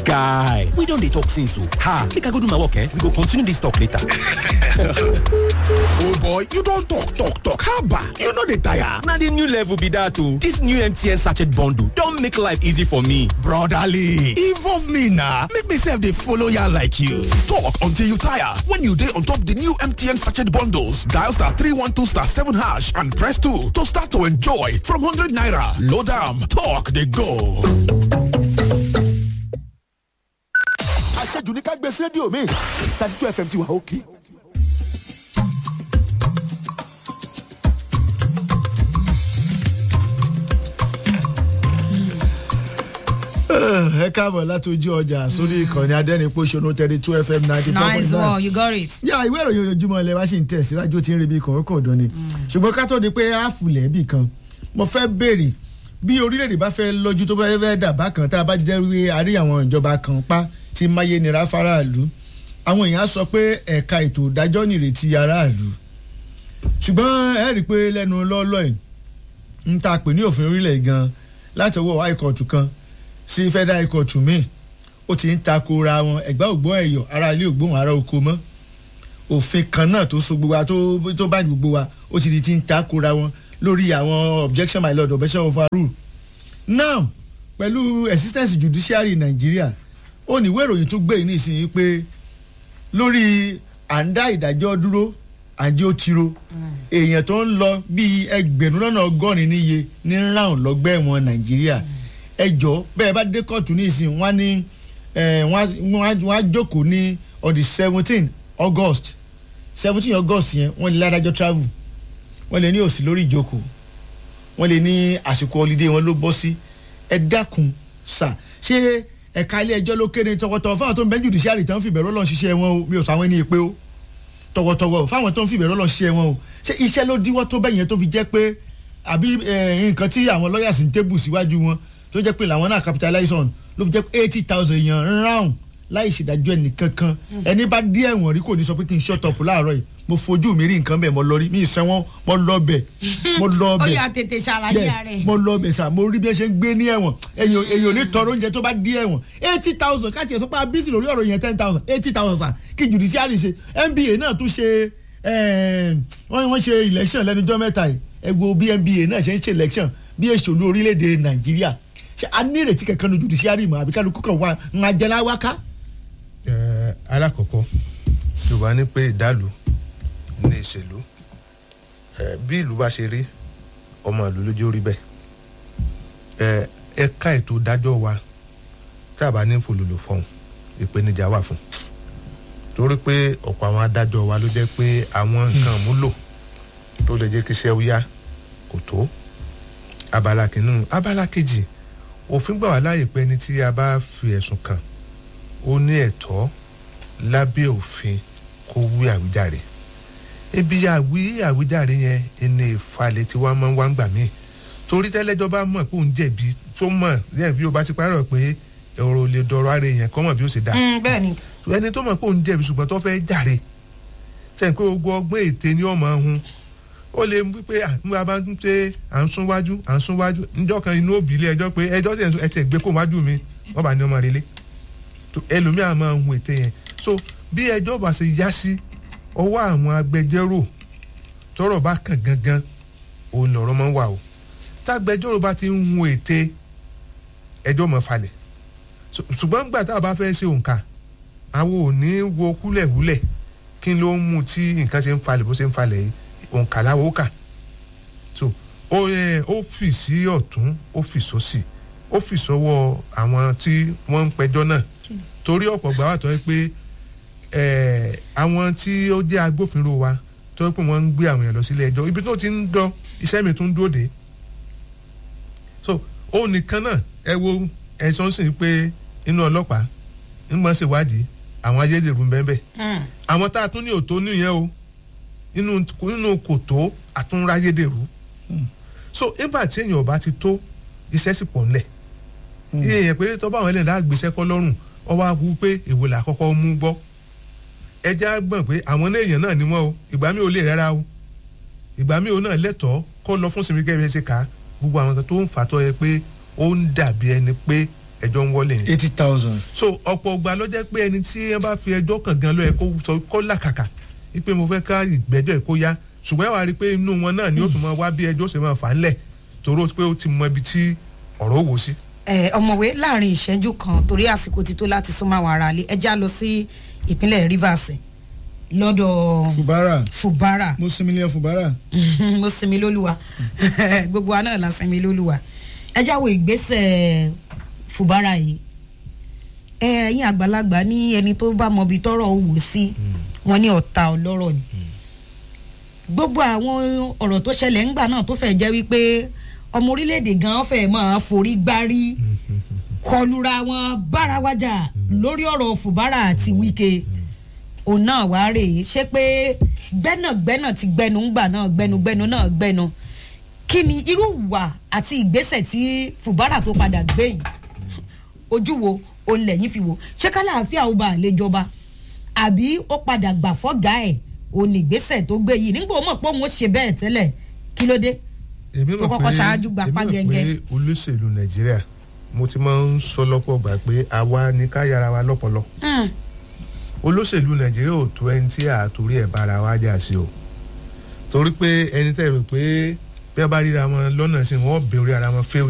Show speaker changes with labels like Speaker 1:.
Speaker 1: guy we don dey talk since o ha make i go do my work eh we go continue this talk later.
Speaker 2: oh boy you don talk talk talk haba you no dey tire.
Speaker 1: na the new level be that o this new mtn sachet bundle don make life easy for me.
Speaker 2: brotherly involve me na make me sef dey follow yarn like you. talk until you tire when you dey on top the new mtn sachet bundles dial star three one two star seven hash and press two to start to enjoy from hundred naira load am talk dey go.
Speaker 3: àṣejù ní ká gbé sí rédíò mi thirty two fm ti wà òkè.
Speaker 4: ẹ káàbọ̀ láti ojú ọjà sórí ìkànnì adẹ́rìn-pọ̀ṣọ́nù thirty two fm ninety four point
Speaker 5: nice
Speaker 4: nine.
Speaker 5: one you got it.
Speaker 4: yà ìwé ìròyìn ojoojúmọ́ ilẹ̀ wa ṣì ń tẹ̀síwájú tí ń rebi kọ̀ọ̀kan ọ̀dọ́ ni ṣùgbọ́n ká tó di pé àfùlẹ̀ bì kan mo fẹ́ béèrè bí orílẹ̀-èdè bá fẹ́ lọ́jú tó bá fẹ́ dàbá kan tá a bá jẹ́ wí àárí àwọn ìjọba kan pa ti máyé nira faraàlú àwọn èèyàn á sọ pé ẹ̀ka ètò ìdájọ́ nìrètí aráàlú ṣùgbọ́n ẹ rí i pé lẹ́nu lọ́ọ́lọ́ yìí ń ta pè ní òfin orílẹ̀ gan láti ọwọ́ high court kan sí federal high court míì ó ti ń takora wọn ẹ̀gbá ògbó ẹ̀yọ̀ ara ilé ògbóhùn ara oko mọ́ òfin kan náà tó so gbogbo wa tó tó bá gbogbo wa ó ti di ti ń takora wọn lórí àwọn objection my lord objection of our rule now pẹ̀lú existence judiciary nàìjíríà ó ní ìwé ìròyìn tó gbé yìí nísìnyí pé lórí à ń dá ìdájọ́ dúró àjẹ́ ó tiro èèyàn tó ń lọ bíi ẹgbẹ̀rún lọ́nà ọgọ́rin níye ní round lọ́gbẹ́ ẹ̀wọ̀n nàìjíríà ẹjọ́ bẹ́ẹ̀ bá dé kóòtù nísìnyí wọ́n á ní eh, wọ́n á- wọ́n á wọ́n á jókòó ní on the seventeen august seventeen august yẹn wọ́n lè ládájọ́ travel wọ́n lè ní òsì lórí ìjókòó wọ́n lè ní àsìkò holiday wọn ló bọ́ sí ẹ dákun sà ṣé ẹ̀ka ilé ẹjọ́ ló kéde tọkọtọ fáwọn tó ń bẹ́ẹ̀ judiciary tán fìbẹ̀rù ọlọ́run ṣiṣẹ́ wọn o mi ò sọ àwọn ẹni pé o tọwọ́tọwọ́ fáwọn tó ń fìbẹ̀rù ọlọ́run ṣiṣẹ́ wọn o ṣé iṣẹ́ ló díwọ́ tó bẹ́yẹn tó fi jẹ́ pé àbí eh, nǹkan tí àwọn lawyers ń tébù síwájú wọn tó jẹ́ pé làwọn náà capitalize on ló fi jẹ́ pé eighty thousand èèyàn round láì ṣèdájọ́ ẹnì kankan ẹni bá dé ẹ̀wọ̀n rí kò ní sọ pé kí n shut up láàárọ̀ yìí mo fojú mi rí nǹkan bẹ́ẹ̀ mo lọ rí mi ìsẹ́ wọn mo lọ bẹ̀ mo lọ
Speaker 5: ó
Speaker 4: bẹ̀
Speaker 5: yà tètè ṣàlàyé
Speaker 4: yes
Speaker 5: rẹ̀.
Speaker 4: mo lọ bẹ̀ sà mo rí bí ẹ ṣe ń gbé ní ẹ̀wọ̀n èyàn èyàn ò ní tọrọ oúnjẹ tó bá dé ẹ̀wọ̀n eighty thousand káàtì ẹ̀ sọ pé abisi lórí ọ̀rọ̀ yẹn ten thousand eighty thousand sà kí judiciary ṣe nba náà tún ṣe eh, wọ́n wọ́n ṣe election lẹ́nu ọjọ́ mẹ́ta yìí ẹ wo bí nba náà ṣe ń ṣe election bí èso ní orílẹ̀-èdè nàìjíríà ṣe a ní ìrètí kankan ní judiciary mọ́ àbí kálukú kan wà ń ajẹ́lá wáká.
Speaker 6: Ẹ, alákọ̀ọ́kọ́ yorùbá ní pé ìdálù ní ìṣèlú Ẹ, bí ìlú bá ṣe rí ọmọ ìlú lójú rí bẹ́ẹ̀ Ẹ, ẹ̀ka ètò ìdájọ́ wa tá a bá ní fòlòlò fọ̀hún ìpèníjà wà fún torí pé ọ̀pọ̀ àwọn adájọ́ wa ló jẹ́ pé àwọn nǹkan múlò tó lè jẹ́ kí iṣẹ́ ó yá kò tó abala kìíní abala kejì òfin gbà wá láàyè pé ẹni tí a bá fi ẹ̀sùn kàn ó ní ẹ̀tọ́ lábẹ́ òfin kó wí àwíjàre ibi àwí àwíjàre yẹn ẹni ìfalẹ̀ tí wọ́n máa ń wá ń gbà mí torí tẹ́lẹ́jọ́ bá mọ̀ pé òun jẹ̀bi tó mọ̀ yẹn bí o bá ti parọ́ pé ọ̀rọ̀ ò lè dọ̀rọ̀ ara èèyàn kọ́ mọ̀ bí ó ṣe dá
Speaker 5: Mm, bẹ́ẹ̀ ni
Speaker 6: ẹni tó mọ̀ pé òun jẹ̀bi ṣùgbọ́n tó fẹ́ jàre sẹ́yìn pé ogun ọgbọ́n ète ni ọmọ ọ̀hún ó lè wí pé àmúra bá ń ṣe à ń sún wájú à ń sún wájú níjọ́ kan inú òbí ilé ẹjọ́ pé ẹjọ́ sì ẹ̀ tẹ̀ gbé kó wájú mi wọ́n bá ní ọmọ relé tó ẹlòmíà máa ń hun ète yẹn so bí ẹjọ́ bá ṣe yá sí ọwọ́ àwọn agbẹjọ́rò tọ́rọ̀ bá kàn gangan òun lọ̀rọ̀ máa ń wà o tágbẹjọ́rò bá ti ń hun ète ẹjọ́ mọ̀ falẹ̀ So- ṣùgbọ́n gbà tá a bá fẹ́ ṣe òǹkà àwọn ò ní wo kúlẹ̀kúlẹ̀ kí ló ń mú tí nǹkan ṣe ń falẹ̀ bó ṣe ń falẹ̀ yìí òǹkà láwo ó kà so ó yẹ ó fì sí ọ̀tún ó fì sósì ó fì sọ́wọ́ àwọn tí wọ́n ń pẹjọ́ náà torí ọ̀pọ̀ gbà wà tó yẹ pé eh, àwọn tí ó jẹ́ agbófinró wa tó yẹ pé wọ́n ń gbé àwọn èèyàn lọ sílé ẹjọ́ ibi tó ti ń dán iṣẹ́ mi tún dúró dé so ó nìkan náà ẹ wo ẹ̀sán sì pé inú ọlọ́pàá nígbà ṣèwádìí àwọn ayédèrú ń bẹ́ẹ̀ bẹ́ẹ̀
Speaker 5: Mm.
Speaker 6: àwọn tá a tún ní òtó nìyẹn o inú inú kòtó àtúnráyédèrú so nígbà tí èèyàn ọba ti tó iṣẹ́ sì pọ̀ ńlẹ̀ iye èèyàn péré tó bá àwọn ẹlẹ́dàá gbéṣẹ́ kọ́ lọ́rùn ọwọ́ akú pé èwo là kọ́kọ́ mú gbọ́ ẹja gbọ̀n pé àwọn náà èèyàn náà ni wọ́n o ìgbà mi ò lè rárá o ìgbà mi ò náà lẹ́tọ̀ọ́ kó lọ fún sinmi gẹ́gẹ́ bí ẹ ṣe kà á gbogbo àwọn kan tó ń fà tọ́ yẹ pé ó ń dàbí ẹni pé ẹjọ́ ń wọlé ni
Speaker 4: eighty thousand.
Speaker 6: so ọ̀pọ̀ ọgbà ló jẹ́ pé ẹni tí wọ́n bá fi ẹjọ́ kàn gan ló yẹ kó sọ kó làkàkà wípé mo fẹ́ ká ìgbẹ́jọ́ ẹ̀ kó yá ṣùgbọ́n ẹ wá rí i pé inú wọn náà ni ó tún máa wá bí ẹjọ́ ṣe máa fà á lẹ̀ toró pé ó ti mọ ibi tí ọ̀rọ̀ wò sí.
Speaker 5: ẹ ọmọwé láàrin ìṣẹ́jú kan torí àsìkò ti tó láti súnmọ́ àwọn aráalé ẹ já lọ sí ìpínlẹ̀ rivers lọ́dọ̀
Speaker 4: fubara
Speaker 5: fubara
Speaker 4: mo sinmi lẹ́yìn fubara.
Speaker 5: mo sinmi lólúwa gbogbo wa náà la sinmi lólúwa ẹ jáwọ́ ìgbésẹ̀ fubara yìí ẹ ẹ̀yin àgbàlagbà ní ẹni tó bá mọbi tọrọ wò sí wọn ní ọ̀tá ọlọ́rọ̀ ni gbogbo àwọn ọ̀rọ̀ tó ṣẹlẹ̀ ńgbà náà tó fẹ́ jẹ́ wípé ọmọ orílẹ̀-èdè gan fẹ́ máa forí gbárí kọlura wọn bára wájà lórí ọ̀rọ̀ fubara àti wike òun náà wá rè é ṣé pé gbẹ́nàgbẹ́nà ti gbẹnu ńgbà náà gbẹnugbẹnu náà gbẹnu kí ni irú ìwà àti ìgbésẹ̀ tí fubara tó padà gbé yìí ojú wo òun lẹ́yìn fi wò ṣé kálàáfíà ó bá àlejọba àbí ó padà gbà fọ́gà ẹ̀ òun ìgbésẹ̀ tó gbé yìí nígbà ó mọ̀ pé òun ó ṣe bẹ́ẹ̀ tẹ́lẹ̀ kí ló dé
Speaker 6: èmi
Speaker 5: tó kọ́kọ́ ṣáájú gba
Speaker 6: èmi
Speaker 5: pàgẹ́gẹ́.
Speaker 6: mọ̀ pé olóṣèlú nàìjíríà mo ti máa ń sọ lọ́pọ̀ gbà pé àwa ni ká yára wa lọ́pọlọ
Speaker 5: Hmm.
Speaker 6: olóṣèlú nàìjíríà ò tó ẹni tí àtòrí ẹ̀ bára wa jà sí o torí pé ẹni tẹ́ rò pé bí wọ́n bá ríra wọn lọ́nà sí wọn ó bẹ orí ara wọn fẹ́